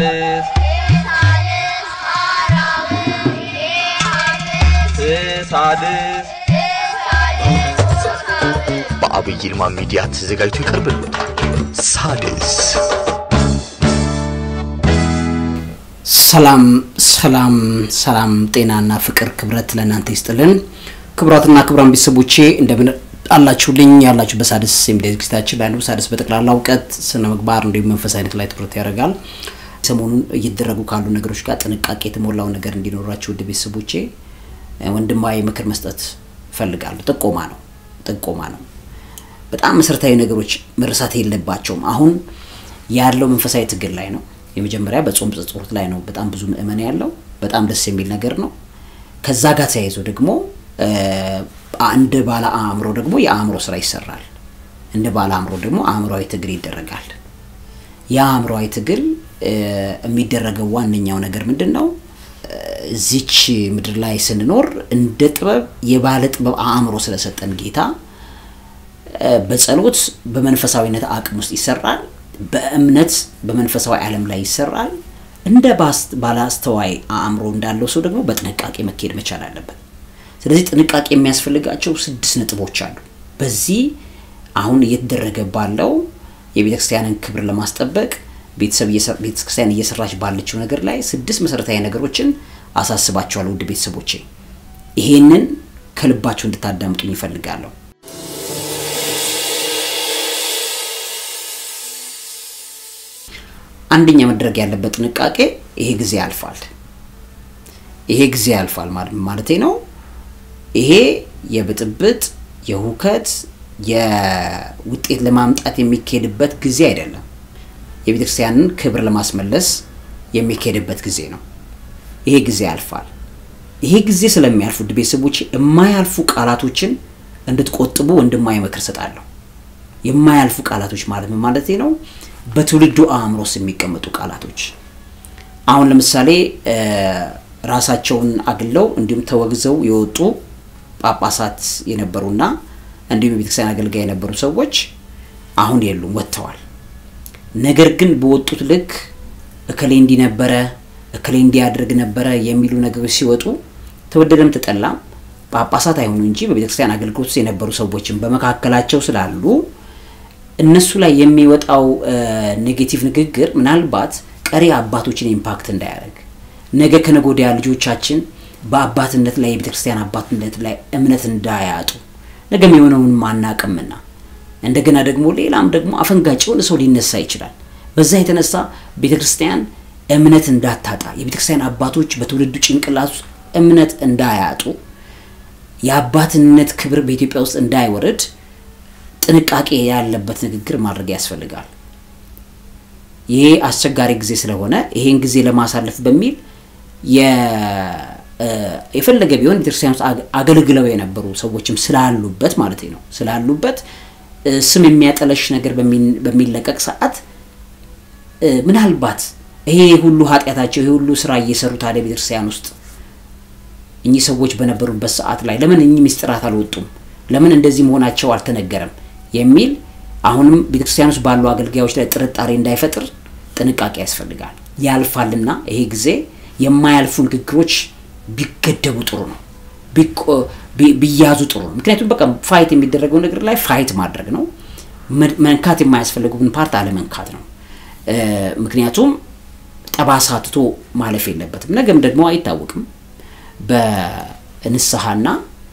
ሳልስ ሳልስ በአብይ ይልማ ሚዲያ ተዘጋጅቶ ይቀርብልዎታል። ሳድስ ሰላም ሰላም ሰላም፣ ጤናና ፍቅር ክብረት ለእናንተ ይስጥልን። ክቡራትና ክቡራን ቤተሰቦቼ እንደምን አላችሁልኝ? ያላችሁ በሳድስ የሚዲያ ዝግጅታችን ላይ ነው። ሳድስ በጠቅላላ እውቀት፣ ስነ ምግባር እንዲሁም መንፈሳዊነት ላይ ትኩረት ያደርጋል። ሰሞኑን እየተደረጉ ካሉ ነገሮች ጋር ጥንቃቄ የተሞላው ነገር እንዲኖራችሁ ውድ ቤተሰቦቼ ወንድማዊ ምክር መስጠት እፈልጋለሁ። ጥቆማ ነው ጥቆማ ነው። በጣም መሰረታዊ ነገሮች መረሳት የለባቸውም። አሁን ያለው መንፈሳዊ ትግል ላይ ነው። የመጀመሪያ በጾም ጸሎት ላይ ነው። በጣም ብዙ ምእመን ያለው በጣም ደስ የሚል ነገር ነው። ከዛ ጋር ተያይዞ ደግሞ እንደ ባለ አእምሮ ደግሞ የአእምሮ ስራ ይሰራል። እንደ ባለ አእምሮ ደግሞ አእምሯዊ ትግል ይደረጋል። የአእምሯዊ ትግል የሚደረገው ዋነኛው ነገር ምንድን ነው? እዚች ምድር ላይ ስንኖር እንደ ጥበብ የባለ ጥበብ አእምሮ ስለሰጠን ጌታ በጸሎት በመንፈሳዊነት አቅም ውስጥ ይሰራል። በእምነት በመንፈሳዊ ዓለም ላይ ይሰራል። እንደ ባለአስተዋይ አእምሮ እንዳለው ሰው ደግሞ በጥንቃቄ መካሄድ መቻል አለበት። ስለዚህ ጥንቃቄ የሚያስፈልጋቸው ስድስት ነጥቦች አሉ። በዚህ አሁን እየተደረገ ባለው የቤተክርስቲያንን ክብር ለማስጠበቅ ቤተክርስቲያን እየሰራች ባለችው ነገር ላይ ስድስት መሰረታዊ ነገሮችን አሳስባቸዋለሁ። ውድ ቤተሰቦቼ ይሄንን ከልባቸው እንድታዳምጡኝ ይፈልጋለሁ። አንደኛ መድረግ ያለበት ጥንቃቄ ይሄ ጊዜ ያልፋል። ይሄ ጊዜ ያልፋል ማለቴ ነው። ይሄ የብጥብጥ የሁከት የውጤት ለማምጣት የሚካሄድበት ጊዜ አይደለም። የቤተክርስቲያንን ክብር ለማስመለስ የሚካሄድበት ጊዜ ነው። ይሄ ጊዜ ያልፋል። ይሄ ጊዜ ስለሚያልፉ ውድ ቤተሰቦች የማያልፉ ቃላቶችን እንድትቆጥቡ ወንድማዊ ምክር ሰጣለሁ። የማያልፉ ቃላቶች ማለት ምን ማለት ነው? በትውልዱ አእምሮ ውስጥ የሚቀመጡ ቃላቶች አሁን ለምሳሌ ራሳቸውን አግለው እንዲሁም ተወግዘው የወጡ ጳጳሳት የነበሩና እንዲሁም የቤተክርስቲያን አገልጋይ የነበሩ ሰዎች አሁን የሉም፣ ወጥተዋል። ነገር ግን በወጡት ልክ እከሌ እንዲህ ነበረ፣ እከሌ እንዲያደርግ ነበረ የሚሉ ነገሮች ሲወጡ ተወደደም ተጠላም ጳጳሳት አይሆኑ እንጂ በቤተክርስቲያን አገልግሎት ውስጥ የነበሩ ሰዎችን በመካከላቸው ስላሉ እነሱ ላይ የሚወጣው ኔጌቲቭ ንግግር ምናልባት ቀሪ አባቶችን ኢምፓክት እንዳያደርግ ነገ ከነገ ወዲያ ልጆቻችን በአባትነት ላይ የቤተክርስቲያን አባትነት ላይ እምነት እንዳያጡ ነገ የሚሆነውን ማናቅምና እንደገና ደግሞ ሌላም ደግሞ አፈንጋጭ የሆነ ሰው ሊነሳ ይችላል። በዛ የተነሳ ቤተክርስቲያን እምነት እንዳታጣ የቤተክርስቲያን አባቶች በትውልዱ ጭንቅላት ውስጥ እምነት እንዳያጡ የአባትነት ክብር በኢትዮጵያ ውስጥ እንዳይወርድ ጥንቃቄ ያለበት ንግግር ማድረግ ያስፈልጋል። ይሄ አስቸጋሪ ጊዜ ስለሆነ ይሄን ጊዜ ለማሳለፍ በሚል የፈለገ ቢሆን ቤተክርስቲያን ውስጥ አገልግለው የነበሩ ሰዎችም ስላሉበት ማለት ነው ስላሉበት ስም የሚያጠለሽ ነገር በሚለቀቅ ሰዓት ምናልባት ይሄ ሁሉ ኃጢአታቸው ይሄ ሁሉ ስራ እየሰሩ ታዲያ ቤተክርስቲያን ውስጥ እኚህ ሰዎች በነበሩበት ሰዓት ላይ ለምን እኚህ ምስጢራት አልወጡም? ለምን እንደዚህ መሆናቸው አልተነገረም? የሚል አሁንም ቤተክርስቲያን ውስጥ ባሉ አገልጋዮች ላይ ጥርጣሬ እንዳይፈጥር ጥንቃቄ ያስፈልጋል። ያልፋልና ይሄ ጊዜ የማያልፉ ንግግሮች ቢገደቡ ጥሩ ነው፣ ቢያዙ ጥሩ ነው። ምክንያቱም በቃ ፋይት የሚደረገው ነገር ላይ ፋይት ማድረግ ነው። መንካት የማያስፈልጉብን ፓርት አለመንካት ነው። ምክንያቱም ጠባሳ ትቶ ማለፍ የለበትም። ነገም ደግሞ አይታወቅም በንስሐና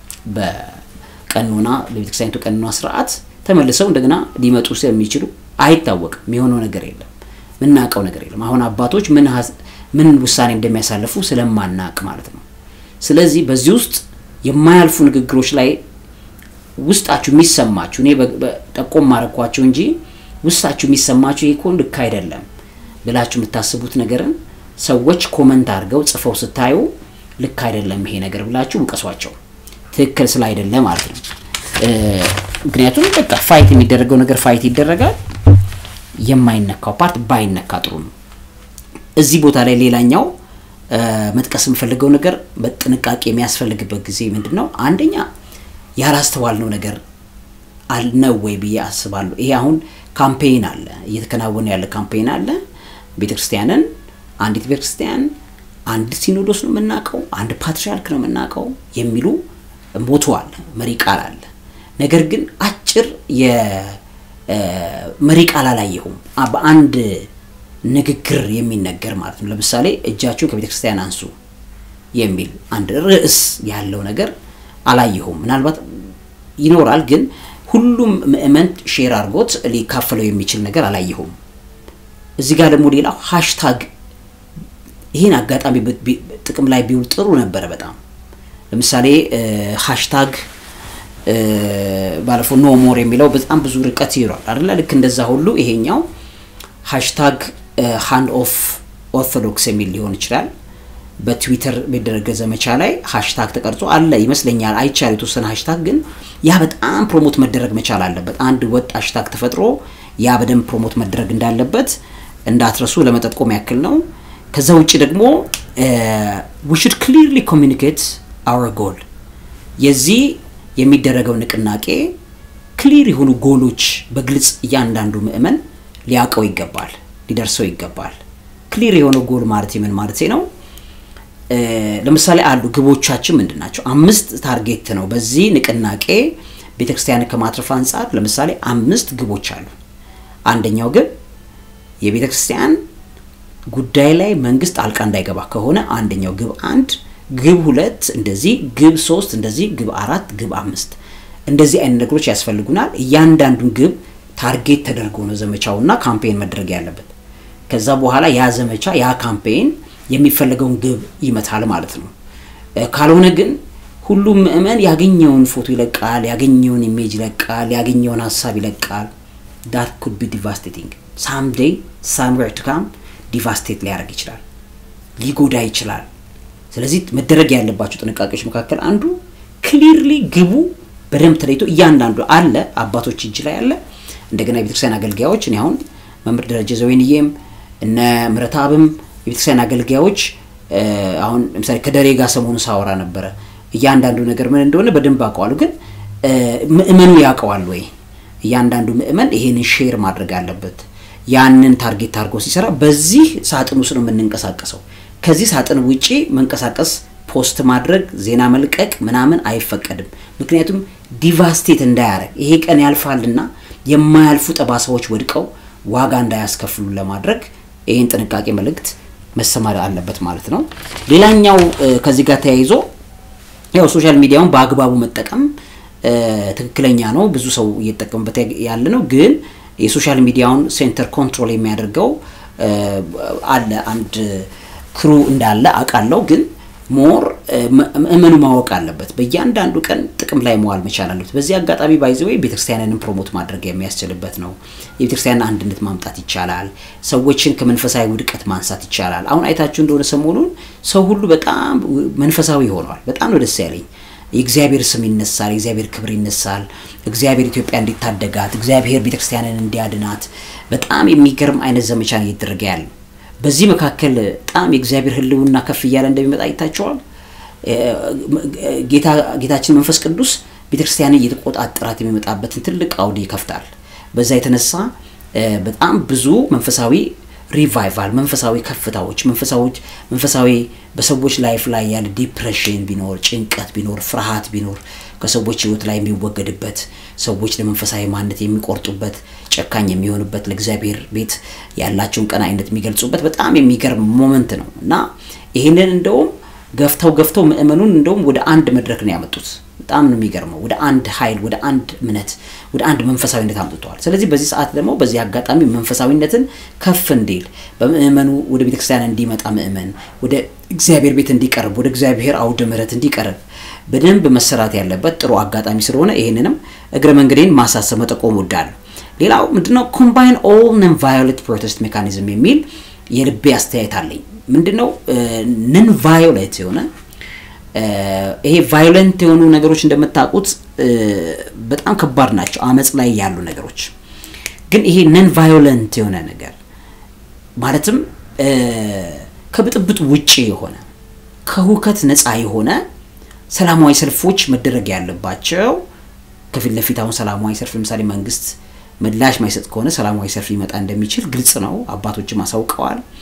በቀኖና በቤተክርስቲያኒቱ ቀኖና ስርዓት ተመልሰው እንደገና ሊመጡ ስለሚችሉ አይታወቅም። የሚሆነው ነገር የለም፣ ምናውቀው ነገር የለም። አሁን አባቶች ምን ምን ውሳኔ እንደሚያሳልፉ ስለማናቅ ማለት ነው። ስለዚህ በዚህ ውስጥ የማያልፉ ንግግሮች ላይ ውስጣችሁ የሚሰማችሁ እኔ ጠቆም ማረኳቸው እንጂ ውስጣችሁ የሚሰማችሁ ይህ እኮ ልክ አይደለም ብላችሁ የምታስቡት ነገርን ሰዎች ኮመንት አድርገው ጽፈው ስታዩ ልክ አይደለም ይሄ ነገር ብላችሁ ውቀሷቸው። ትክክል ስለ አይደለ ማለት ነው። ምክንያቱም በቃ ፋይት የሚደረገው ነገር ፋይት ይደረጋል። የማይነካው ፓርት ባይነካ ጥሩ ነው። እዚህ ቦታ ላይ ሌላኛው መጥቀስ የምፈልገው ነገር በጥንቃቄ የሚያስፈልግበት ጊዜ ምንድን ነው? አንደኛ ያላስተዋልነው ነገር ነው ወይ ብዬ አስባለሁ። ይሄ አሁን ካምፔይን አለ፣ እየተከናወነ ያለ ካምፔይን አለ። ቤተክርስቲያንን አንዲት ቤተክርስቲያን አንድ ሲኖዶስ ነው የምናውቀው፣ አንድ ፓትርያርክ ነው የምናውቀው የሚሉ ሞቶ አለ፣ መሪ ቃል አለ። ነገር ግን አጭር የመሪ ቃል አላየሁም። አ- በአንድ ንግግር የሚነገር ማለት ነው። ለምሳሌ እጃችሁን ከቤተ ክርስቲያን አንሱ የሚል አንድ ርዕስ ያለው ነገር አላየሁም። ምናልባት ይኖራል፣ ግን ሁሉም ምእመን ሼር አድርጎት ሊካፈለው የሚችል ነገር አላየሁም። እዚህ ጋር ደግሞ ሌላው ሃሽታግ ይህን አጋጣሚ ብ- ቢ- ጥቅም ላይ ቢውል ጥሩ ነበረ በጣም ለምሳሌ ሃሽታግ ባለፈው ኖ ሞር የሚለው በጣም ብዙ ርቀት ይሯል አይደለ ልክ እንደዛ ሁሉ ይሄኛው ሃሽታግ ሃንድ ኦፍ ኦርቶዶክስ የሚል ሊሆን ይችላል በትዊተር በደረገ ዘመቻ ላይ ሃሽታግ ተቀርጾ አለ ይመስለኛል አይቻል የተወሰነ ሃሽታግ ግን ያ በጣም ፕሮሞት መደረግ መቻል አለበት አንድ ወጥ ሃሽታግ ተፈጥሮ ያ በደንብ ፕሮሞት መደረግ እንዳለበት እንዳትረሱ ለመጠቆም ያክል ነው ከዛ ውጭ ደግሞ ዊ ሹድ ክሊርሊ ኮሚኒኬት አወር ጎል የዚህ የሚደረገው ንቅናቄ ክሊር የሆኑ ጎሎች በግልጽ እያንዳንዱ ምእመን ሊያውቀው ይገባል ሊደርሰው ይገባል ክሊር የሆነው ጎል ማለት ምን ማለት ነው ለምሳሌ አሉ ግቦቻችን ምንድን ናቸው አምስት ታርጌት ነው በዚህ ንቅናቄ ቤተክርስቲያንን ከማትረፍ አንጻር ለምሳሌ አምስት ግቦች አሉ አንደኛው ግብ የቤተክርስቲያን ጉዳይ ላይ መንግስት ጣልቃ እንዳይገባ ከሆነ አንደኛው ግብ አንድ ግብ ሁለት እንደዚህ ግብ ሶስት እንደዚህ ግብ አራት ግብ አምስት እንደዚህ አይነት ነገሮች ያስፈልጉናል እያንዳንዱን ግብ ታርጌት ተደርጎ ነው ዘመቻውና ካምፔን መድረግ ያለበት ከዛ በኋላ ያ ዘመቻ ያ ካምፔን የሚፈለገውን ግብ ይመታል ማለት ነው ካልሆነ ግን ሁሉም ምእመን ያገኘውን ፎቶ ይለቃል ያገኘውን ኢሜጅ ይለቃል ያገኘውን ሀሳብ ይለቃል ዳት ኩድ ቢ ዲቫስቴቲንግ ሳምዴይ ሳምዌር ቱ ካም ዲቫስቴት ሊያደርግ ይችላል ሊጎዳ ይችላል ስለዚህ መደረግ ያለባቸው ጥንቃቄዎች መካከል አንዱ ክሊርሊ ግቡ በደንብ ተለይቶ እያንዳንዱ አለ አባቶች እጅ ላይ አለ እንደገና የቤተክርስቲያን አገልጋዮች እኔ አሁን መምህር ደረጀ ዘወይንዬም እነ ምረታብም የቤተክርስቲያን አገልጋዮች አሁን ለምሳሌ ከደሬ ጋር ሰሞኑ ሳወራ ነበረ እያንዳንዱ ነገር ምን እንደሆነ በደንብ አውቀዋሉ ግን ምእመኑ ያውቀዋል ወይ እያንዳንዱ ምእመን ይሄንን ሼር ማድረግ አለበት ያንን ታርጌት አድርጎ ሲሰራ በዚህ ሳጥን ውስጥ ነው የምንንቀሳቀሰው ከዚህ ሳጥን ውጪ መንቀሳቀስ ፖስት ማድረግ ዜና መልቀቅ ምናምን አይፈቀድም ምክንያቱም ዲቫስቴት እንዳያረግ ይሄ ቀን ያልፋልና የማያልፉ ጠባሳዎች ወድቀው ዋጋ እንዳያስከፍሉ ለማድረግ ይህን ጥንቃቄ መልእክት መሰማር አለበት ማለት ነው ሌላኛው ከዚህ ጋር ተያይዞ ያው ሶሻል ሚዲያውን በአግባቡ መጠቀም ትክክለኛ ነው ብዙ ሰው እየተጠቀሙበት ያለ ነው ግን የሶሻል ሚዲያውን ሴንተር ኮንትሮል የሚያደርገው አለ አንድ ክሩ እንዳለ አውቃለሁ ግን ሞር ምእመኑ ማወቅ አለበት በእያንዳንዱ ቀን ጥቅም ላይ መዋል መቻል አለበት በዚህ አጋጣሚ ባይዘ ወይ ቤተክርስቲያንንም ፕሮሞት ማድረግ የሚያስችልበት ነው የቤተክርስቲያንን አንድነት ማምጣት ይቻላል ሰዎችን ከመንፈሳዊ ውድቀት ማንሳት ይቻላል አሁን አይታችሁ እንደሆነ ሰሞኑን ሰው ሁሉ በጣም መንፈሳዊ ሆኗል በጣም ነው ደስ ያለኝ የእግዚአብሔር ስም ይነሳል የእግዚአብሔር ክብር ይነሳል እግዚአብሔር ኢትዮጵያ እንዲታደጋት እግዚአብሔር ቤተክርስቲያንን እንዲያድናት በጣም የሚገርም አይነት ዘመቻ እየተደረገ ያለ በዚህ መካከል በጣም የእግዚአብሔር ህልውና ከፍ እያለ እንደሚመጣ ይታቸዋል ጌታችን መንፈስ ቅዱስ ቤተክርስቲያንን እየተቆጣጠራት የሚመጣበትን ትልቅ አውድ ይከፍታል በዛ የተነሳ በጣም ብዙ መንፈሳዊ ሪቫይቫል መንፈሳዊ ከፍታዎች መንፈሳዎች መንፈሳዊ በሰዎች ላይፍ ላይ ያለ ዲፕሬሽን ቢኖር ጭንቀት ቢኖር ፍርሃት ቢኖር ከሰዎች ህይወት ላይ የሚወገድበት ሰዎች ለመንፈሳዊ ማንነት የሚቆርጡበት ጨካኝ የሚሆኑበት ለእግዚአብሔር ቤት ያላቸውን ቀናይነት የሚገልጹበት በጣም የሚገርም ሞመንት ነው እና ይህንን እንደውም ገፍተው ገፍተው ምእመኑን እንደውም ወደ አንድ መድረክ ነው ያመጡት በጣም ነው የሚገርመው ወደ አንድ ኃይል ወደ አንድ እምነት ወደ አንድ መንፈሳዊነት አምጥተዋል ስለዚህ በዚህ ሰዓት ደግሞ በዚህ አጋጣሚ መንፈሳዊነትን ከፍ እንዲል በምእመኑ ወደ ቤተክርስቲያን እንዲመጣ ምእመን ወደ እግዚአብሔር ቤት እንዲቀርብ ወደ እግዚአብሔር አውደ ምህረት እንዲቀርብ በደንብ መሰራት ያለበት ጥሩ አጋጣሚ ስለሆነ ይህንንም እግረ መንገዴን ማሳሰብ መጠቆም ወዳለሁ ሌላው ምንድነው ኮምባይን ኦል ነን ቫዮሌት ፕሮቴስት ሜካኒዝም የሚል የልቤ አስተያየት አለኝ ምንድነው ነን ቫዮሌት የሆነ ይሄ ቫዮለንት የሆኑ ነገሮች እንደምታውቁት በጣም ከባድ ናቸው አመፅ ላይ ያሉ ነገሮች ግን ይሄ ነን ቫዮለንት የሆነ ነገር ማለትም ከብጥብጥ ውጭ የሆነ ከሁከት ነፃ የሆነ ሰላማዊ ሰልፎች መደረግ ያለባቸው ከፊት ለፊት አሁን ሰላማዊ ሰልፍ ለምሳሌ መንግስት ምላሽ ማይሰጥ ከሆነ ሰላማዊ ሰልፍ ሊመጣ እንደሚችል ግልጽ ነው አባቶችም አሳውቀዋል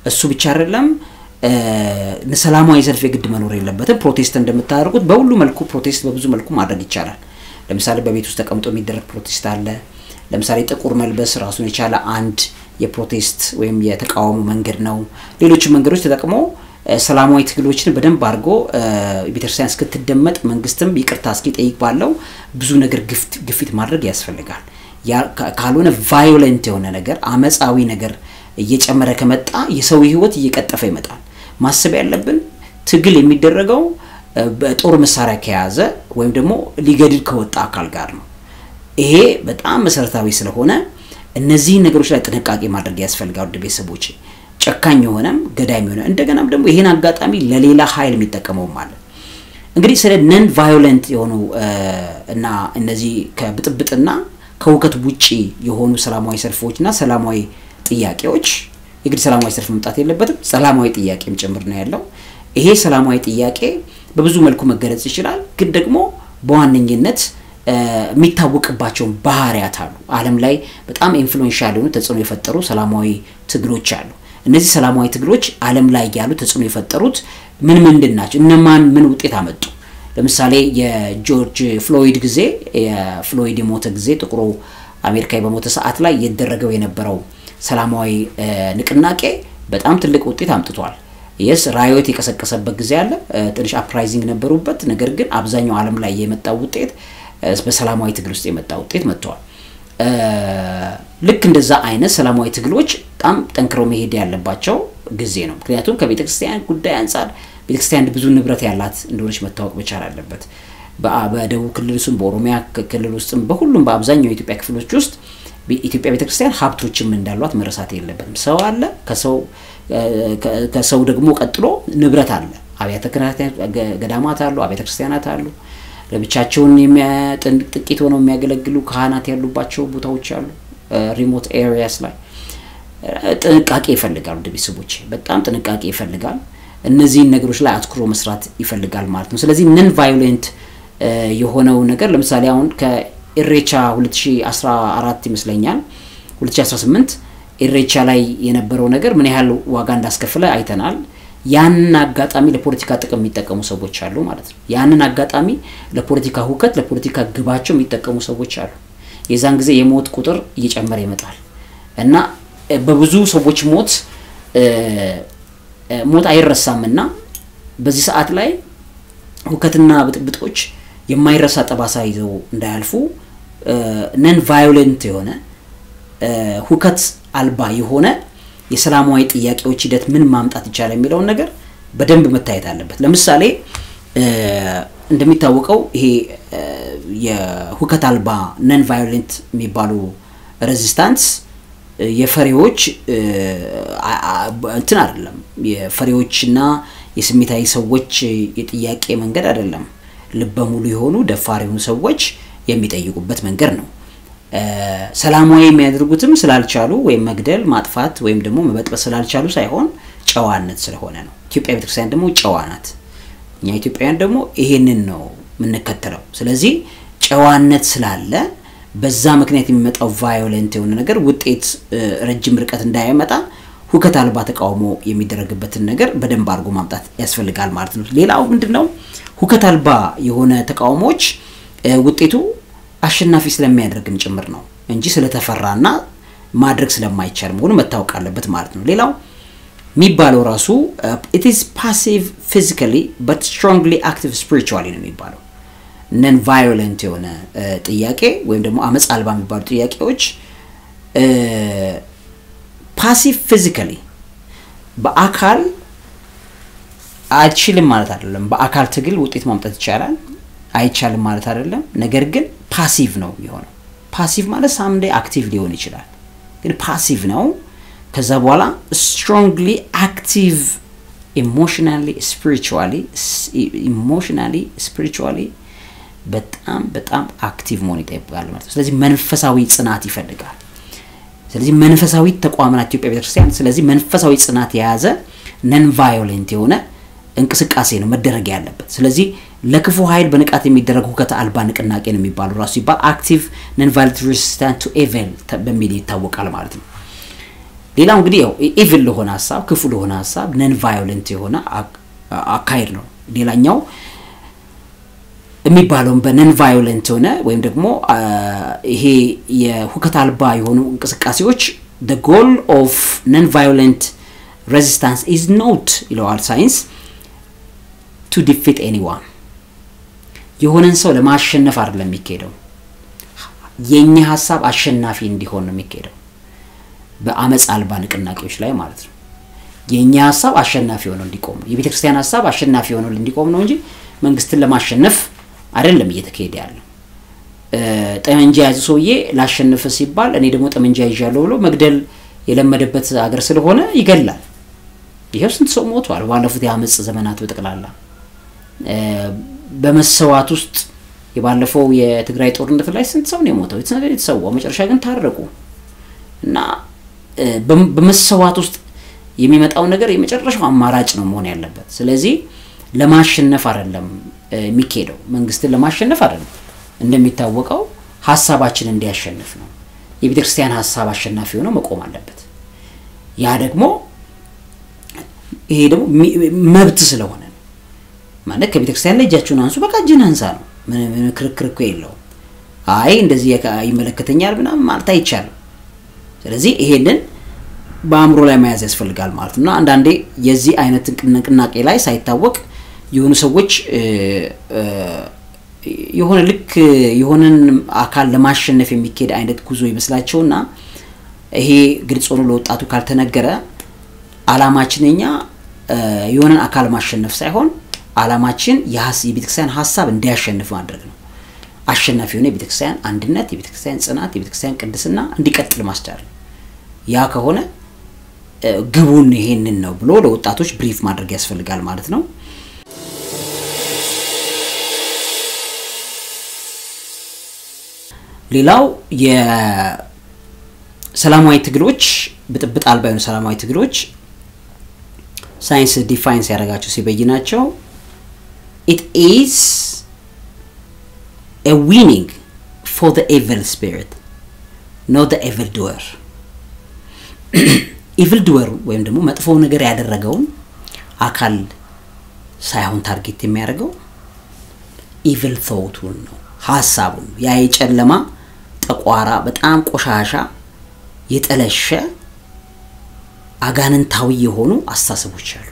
እሱ ብቻ አይደለም ሰላማዊ ሰልፍ የግድ መኖር የለበትም። ፕሮቴስት እንደምታደርጉት በሁሉ መልኩ ፕሮቴስት በብዙ መልኩ ማድረግ ይቻላል። ለምሳሌ በቤት ውስጥ ተቀምጦ የሚደረግ ፕሮቴስት አለ። ለምሳሌ ጥቁር መልበስ ራሱን የቻለ አንድ የፕሮቴስት ወይም የተቃውሞ መንገድ ነው። ሌሎችም መንገዶች ተጠቅሞ ሰላማዊ ትግሎችን በደንብ አድርጎ ቤተክርስቲያን እስክትደመጥ መንግስትም ይቅርታ እስኪጠይቅ ባለው ብዙ ነገር ግፊት ማድረግ ያስፈልጋል። ካልሆነ ቫዮለንት የሆነ ነገር አመፃዊ ነገር እየጨመረ ከመጣ የሰው ህይወት እየቀጠፈ ይመጣል። ማሰብ ያለብን ትግል የሚደረገው በጦር መሳሪያ ከያዘ ወይም ደግሞ ሊገድል ከወጣ አካል ጋር ነው። ይሄ በጣም መሰረታዊ ስለሆነ እነዚህን ነገሮች ላይ ጥንቃቄ ማድረግ ያስፈልጋል። ውድ ቤተሰቦች ጨካኝ የሆነም ገዳይ የሆነ እንደገናም ደግሞ ይሄን አጋጣሚ ለሌላ ኃይል የሚጠቀመውም አለ። እንግዲህ ስለ ነን ቫዮለንት የሆኑ እና እነዚህ ከብጥብጥና ከውከት ውጪ የሆኑ ሰላማዊ ሰልፎችና ሰላማዊ ጥያቄዎች የግድ ሰላማዊ ሰልፍ መምጣት የለበትም። ሰላማዊ ጥያቄም ጭምር ነው ያለው። ይሄ ሰላማዊ ጥያቄ በብዙ መልኩ መገለጽ ይችላል። ግን ደግሞ በዋነኝነት የሚታወቅባቸውን ባህሪያት አሉ። ዓለም ላይ በጣም ኢንፍሉዌንሻል የሆኑ ተጽዕኖ የፈጠሩ ሰላማዊ ትግሎች አሉ። እነዚህ ሰላማዊ ትግሎች ዓለም ላይ ያሉ ተጽዕኖ የፈጠሩት ምን ምንድን ናቸው? እነማን ምን ውጤት አመጡ? ለምሳሌ የጆርጅ ፍሎይድ ጊዜ የፍሎይድ የሞተ ጊዜ ጥቁሩ አሜሪካዊ በሞተ ሰዓት ላይ የደረገው የነበረው ሰላማዊ ንቅናቄ በጣም ትልቅ ውጤት አምጥቷል። የስ ራዮት የቀሰቀሰበት ጊዜ አለ። ትንሽ አፕራይዚንግ ነበሩበት። ነገር ግን አብዛኛው ዓለም ላይ የመጣው ውጤት በሰላማዊ ትግል ውስጥ የመጣ ውጤት መጥተዋል። ልክ እንደዛ አይነት ሰላማዊ ትግሎች በጣም ጠንክረው መሄድ ያለባቸው ጊዜ ነው። ምክንያቱም ከቤተ ክርስቲያን ጉዳይ አንጻር ቤተ ክርስቲያን ብዙ ንብረት ያላት እንደሆነች መታወቅ መቻል አለበት። በደቡብ ክልል ውስጥም በኦሮሚያ ክልል ውስጥም በሁሉም በአብዛኛው የኢትዮጵያ ክፍሎች ውስጥ ኢትዮጵያ ቤተክርስቲያን ሀብቶችም እንዳሏት መረሳት የለበትም። ሰው አለ፣ ከሰው ደግሞ ቀጥሎ ንብረት አለ። አብያተ ገዳማት አሉ፣ አብያተ ክርስቲያናት አሉ። ለብቻቸውን ጥቂት ሆነው የሚያገለግሉ ካህናት ያሉባቸው ቦታዎች አሉ። ሪሞት ኤሪያስ ላይ ጥንቃቄ ይፈልጋል። ወደ ቤተሰቦች በጣም ጥንቃቄ ይፈልጋል። እነዚህን ነገሮች ላይ አትኩሮ መስራት ይፈልጋል ማለት ነው። ስለዚህ ነን ቫዮሌንት የሆነው ነገር ለምሳሌ አሁን ከኢሬቻ 2014 ይመስለኛል 2018 ኢሬቻ ላይ የነበረው ነገር ምን ያህል ዋጋ እንዳስከፍለ አይተናል። ያንን አጋጣሚ ለፖለቲካ ጥቅም የሚጠቀሙ ሰዎች አሉ ማለት ነው። ያንን አጋጣሚ ለፖለቲካ ሁከት፣ ለፖለቲካ ግባቸው የሚጠቀሙ ሰዎች አሉ። የዛን ጊዜ የሞት ቁጥር እየጨመረ ይመጣል እና በብዙ ሰዎች ሞት ሞት አይረሳም እና በዚህ ሰዓት ላይ ሁከትና ብጥብጦች የማይረሳ ጠባሳ ይዘው እንዳያልፉ ነን ቫዮሌንት የሆነ ሁከት አልባ የሆነ የሰላማዊ ጥያቄዎች ሂደት ምን ማምጣት ይቻላል የሚለውን ነገር በደንብ መታየት አለበት። ለምሳሌ እንደሚታወቀው ይሄ የሁከት አልባ ነን ቫዮሌንት የሚባሉ ሬዚስታንስ የፈሪዎች እንትን አይደለም። የፈሪዎችና የስሜታዊ ሰዎች የጥያቄ መንገድ አይደለም። ልበ ሙሉ የሆኑ ደፋር የሆኑ ሰዎች የሚጠይቁበት መንገድ ነው። ሰላማዊ የሚያደርጉትም ስላልቻሉ ወይም መግደል፣ ማጥፋት ወይም ደግሞ መበጥበጥ ስላልቻሉ ሳይሆን ጨዋነት ስለሆነ ነው። ኢትዮጵያ ቤተክርስቲያን ደግሞ ጨዋ ናት። እኛ ኢትዮጵያውያን ደግሞ ይሄንን ነው የምንከተለው። ስለዚህ ጨዋነት ስላለ በዛ ምክንያት የሚመጣው ቫዮለንት የሆነ ነገር ውጤት ረጅም ርቀት እንዳይመጣ ሁከት አልባ ተቃውሞ የሚደረግበትን ነገር በደንብ አድርጎ ማምጣት ያስፈልጋል ማለት ነው። ሌላው ምንድን ነው? ሁከት አልባ የሆነ ተቃውሞዎች ውጤቱ አሸናፊ ስለሚያደርግም ጭምር ነው እንጂ ስለተፈራና ማድረግ ስለማይቻል መሆኑ መታወቅ አለበት ማለት ነው። ሌላው የሚባለው ራሱ ኢት ኢዝ ፓሲቭ ፊዚካሊ በት ስትሮንግሊ አክቲቭ ስፒሪቹዋሊ ነው የሚባለው። ነን ቫዮለንት የሆነ ጥያቄ ወይም ደግሞ አመፅ አልባ የሚባሉ ጥያቄዎች ፓሲቭ ፊዚካሊ በአካል አይችልም ማለት አይደለም። በአካል ትግል ውጤት ማምጣት ይቻላል፣ አይቻልም ማለት አይደለም። ነገር ግን ፓሲቭ ነው የሚሆነው። ፓሲቭ ማለት ሳምዴ አክቲቭ ሊሆን ይችላል፣ ግን ፓሲቭ ነው። ከዛ በኋላ ስትሮንግሊ አክቲቭ ኢሞሽናሊ ስፒሪቹዋሊ ኢሞሽናሊ ስፒሪቹዋሊ በጣም በጣም አክቲቭ መሆን ይጠይቃል ማለት ነው። ስለዚህ መንፈሳዊ ጽናት ይፈልጋል። ስለዚህ መንፈሳዊ ተቋም ናት ኢትዮጵያ ቤተክርስቲያን። ስለዚህ መንፈሳዊ ጽናት የያዘ ነን ቫዮሌንት የሆነ እንቅስቃሴ ነው መደረግ ያለበት። ስለዚህ ለክፉ ኃይል በንቃት የሚደረግ ሁከት አልባ ንቅናቄ ነው የሚባሉ ራሱ ሲባል አክቲቭ ነን ቫዮሌንት ሬዚስታንት ቱ ኤቨል በሚል ይታወቃል ማለት ነው። ሌላው እንግዲህ ያው ኢቭል ለሆነ ሀሳብ ክፉ ለሆነ ሀሳብ ነን ቫዮለንት የሆነ አካሄድ ነው። ሌላኛው የሚባለውን በነን ቫዮለንት የሆነ ወይም ደግሞ ይሄ የሁከት አልባ የሆኑ እንቅስቃሴዎች the goal of non-violent resistance is not ይለዋል ሳይንስ to defeat anyone የሆነን ሰው ለማሸነፍ አይደለም የሚካሄደው የኛ ሀሳብ አሸናፊ እንዲሆን ነው የሚካሄደው በአመፅ አልባ ንቅናቄዎች ላይ ማለት ነው የኛ ሀሳብ አሸናፊ ሆነው እንዲቆም ነው የቤተ ክርስቲያን ሀሳብ አሸናፊ ሆነው እንዲቆም ነው እንጂ መንግስትን ለማሸነፍ አይደለም እየተካሄደ ያለው ጠመንጃ የያዘ ሰውዬ ላሸንፍ ሲባል እኔ ደግሞ ጠመንጃ ይዣለሁ ብሎ መግደል የለመደበት ሀገር ስለሆነ ይገላል ይኸው ስንት ሰው ሞቷል ባለፉት የአመፅ ዘመናት በጠቅላላ በመሰዋት ውስጥ የባለፈው የትግራይ ጦርነት ላይ ስንት ሰው ነው የሞተው የተሰዋው መጨረሻ ግን ታረቁ እና በመሰዋት ውስጥ የሚመጣው ነገር የመጨረሻው አማራጭ ነው መሆን ያለበት ስለዚህ ለማሸነፍ አይደለም የሚካሄደው መንግስትን ለማሸነፍ አይደለም እንደሚታወቀው ሀሳባችን እንዲያሸንፍ ነው የቤተ ክርስቲያን ሀሳብ አሸናፊ ሆነው መቆም አለበት ያ ደግሞ ይሄ ደግሞ መብት ስለሆነ ነው ማለት ከቤተ ክርስቲያን ላይ እጃችሁን አንሱ በቃ እጅን አንሳ ነው ምን ክርክር እኮ የለውም አይ እንደዚህ ይመለከተኛል ምናምን ማለት አይቻልም ስለዚህ ይሄንን በአእምሮ ላይ መያዝ ያስፈልጋል ማለት ነው እና አንዳንዴ የዚህ አይነት ንቅናቄ ላይ ሳይታወቅ የሆኑ ሰዎች የሆነ ልክ የሆነን አካል ለማሸነፍ የሚካሄድ አይነት ጉዞ ይመስላቸውና ይሄ ግልጽ ሆኖ ለወጣቱ ካልተነገረ አላማችን እኛ የሆነን አካል ማሸነፍ ሳይሆን አላማችን የቤተክርስቲያን ሀሳብ እንዲያሸንፍ ማድረግ ነው አሸናፊ የሆነ የቤተክርስቲያን አንድነት የቤተክርስቲያን ጽናት የቤተክርስቲያን ቅድስና እንዲቀጥል ማስቻል ያ ከሆነ ግቡን ይሄንን ነው ብሎ ለወጣቶች ብሪፍ ማድረግ ያስፈልጋል ማለት ነው ሌላው የሰላማዊ ትግሎች ብጥብጥ አልባ የሆኑ ሰላማዊ ትግሎች ሳይንስ ዲፋይን ሲያደርጋቸው ሲበይናቸው ኢት ኢዝ a winning for the evil spirit not the evil doer ኢቭል ድወሩ ወይም ደግሞ መጥፎ ነገር ያደረገውን አካል ሳይሆን ታርጌት የሚያደርገው ኢቭል ቶቱን ነው ሀሳቡን ያ የጨለማ ጠቋራ በጣም ቆሻሻ የጠለሸ አጋንንታዊ የሆኑ አስተሳሰቦች አሉ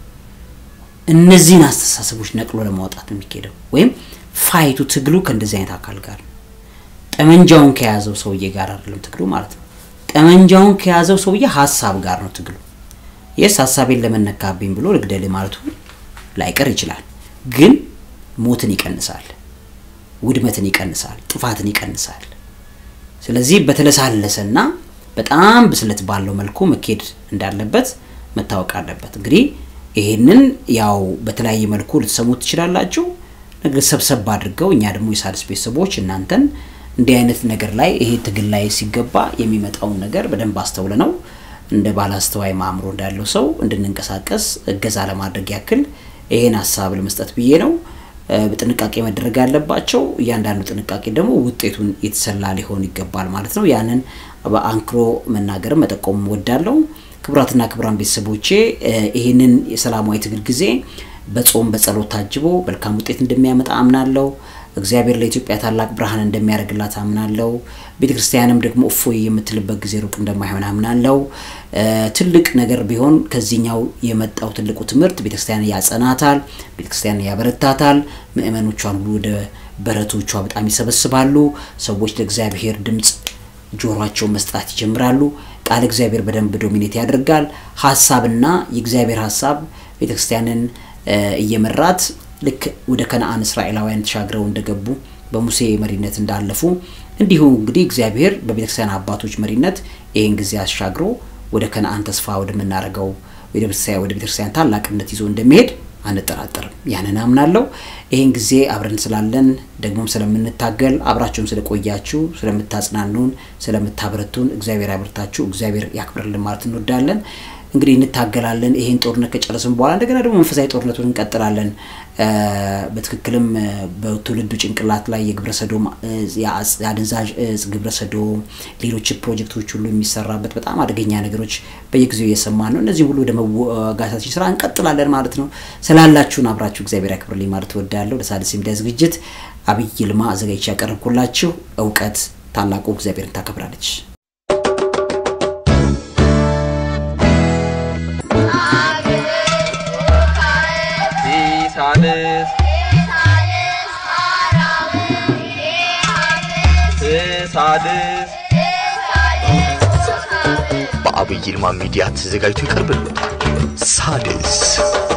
እነዚህን አስተሳሰቦች ነቅሎ ለማውጣት ነው የሚካሄደው ወይም ፋይቱ ትግሉ ከእንደዚህ አይነት አካል ጋር ጠመንጃውን ከያዘው ሰውዬ ጋር አይደለም ትግሉ ማለት ነው ጠመንጃውን ከያዘው ሰውዬ ሀሳብ ጋር ነው ትግሉ የስ ሀሳቤን ለመነካብኝ ብሎ ልግደል ማለቱ ላይቀር ይችላል ግን ሞትን ይቀንሳል ውድመትን ይቀንሳል ጥፋትን ይቀንሳል ስለዚህ በተለሳለሰና በጣም ብስለት ባለው መልኩ መኬድ እንዳለበት መታወቅ አለበት እንግዲህ ይሄንን ያው በተለያየ መልኩ ልትሰሙት ትችላላችሁ ነገር ሰብሰብ አድርገው እኛ ደግሞ የሳድስ ቤተሰቦች እናንተን እንዲህ አይነት ነገር ላይ ይሄ ትግል ላይ ሲገባ የሚመጣውን ነገር በደንብ አስተውለ ነው እንደ ባላስተዋይ ማእምሮ እንዳለው ሰው እንድንንቀሳቀስ እገዛ ለማድረግ ያክል ይሄን ሀሳብ ለመስጠት ብዬ ነው በጥንቃቄ መደረግ ያለባቸው እያንዳንዱ ጥንቃቄ ደግሞ ውጤቱን የተሰላ ሊሆን ይገባል ማለት ነው ያንን በአንክሮ መናገርም መጠቆም ወዳለው ክቡራትና ክቡራን ቤተሰቦቼ ይህንን የሰላማዊ ትግል ጊዜ በጾም በጸሎት ታጅቦ መልካም ውጤት እንደሚያመጣ አምናለው እግዚአብሔር ለኢትዮጵያ ታላቅ ብርሃን እንደሚያደርግላት አምናለው ቤተ ክርስቲያንም ደግሞ እፎይ የምትልበት ጊዜ ሩቅ እንደማይሆን አምናለው ትልቅ ነገር ቢሆን ከዚህኛው የመጣው ትልቁ ትምህርት ቤተክርስቲያን ያጸናታል ቤተክርስቲያን ያበረታታል ምእመኖቿን ሁሉ ወደ በረቶቿ በጣም ይሰበስባሉ ሰዎች ለእግዚአብሔር ድምፅ ጆሯቸው መስጣት ይጀምራሉ ቃል እግዚአብሔር በደንብ ዶሚኔት ያደርጋል ሀሳብና የእግዚአብሔር ሀሳብ ቤተክርስቲያንን እየመራት ልክ ወደ ከነአን እስራኤላውያን ተሻግረው እንደገቡ በሙሴ መሪነት እንዳለፉ እንዲሁ እንግዲህ እግዚአብሔር በቤተክርስቲያን አባቶች መሪነት ይህን ጊዜ አሻግሮ ወደ ከነአን ተስፋ ወደምናደርገው ወደ ቤተክርስቲያን ታላቅነት ይዞ እንደሚሄድ አንጠራጠርም ያንን አምናለሁ ይህን ጊዜ አብረን ስላለን ደግሞም ስለምንታገል አብራችሁም ስለቆያችሁ ስለምታጽናኑን ስለምታበረቱን እግዚአብሔር ያበርታችሁ እግዚአብሔር ያክብርልን ማለት እንወዳለን እንግዲህ እንታገላለን። ይሄን ጦርነት ከጨረስን በኋላ እንደገና ደግሞ መንፈሳዊ ጦርነቱን እንቀጥላለን። እ፣ በትክክልም እ፣ በትውልዱ ጭንቅላት ላይ የግብረ ሰዶም እ፣ የአጽ- የአደንዛዥ እጽ ግብረ ሰዶም፣ ሌሎች ፕሮጀክቶች ሁሉ የሚሰራበት በጣም አደገኛ ነገሮች በየጊዜው እየሰማን ነው። እነዚህ ሁሉ ወደ መዋጋታችን ስራ እንቀጥላለን ማለት ነው። ስላላችሁን አብራችሁ እግዚአብሔር ያክብርልኝ ማለት እወዳለሁ። ለሣድስ ሚዲያ ዝግጅት አብይ ይልማ አዘጋጅቼ ያቀረብኩላችሁ እውቀት ታላቁ እግዚአብሔርን ታከብራለች። ሲሳልስ ስሳድስ በአብይ ይልማ ሚዲያ ተዘጋጅቶ ይቀርብልዎታል። ሣድስ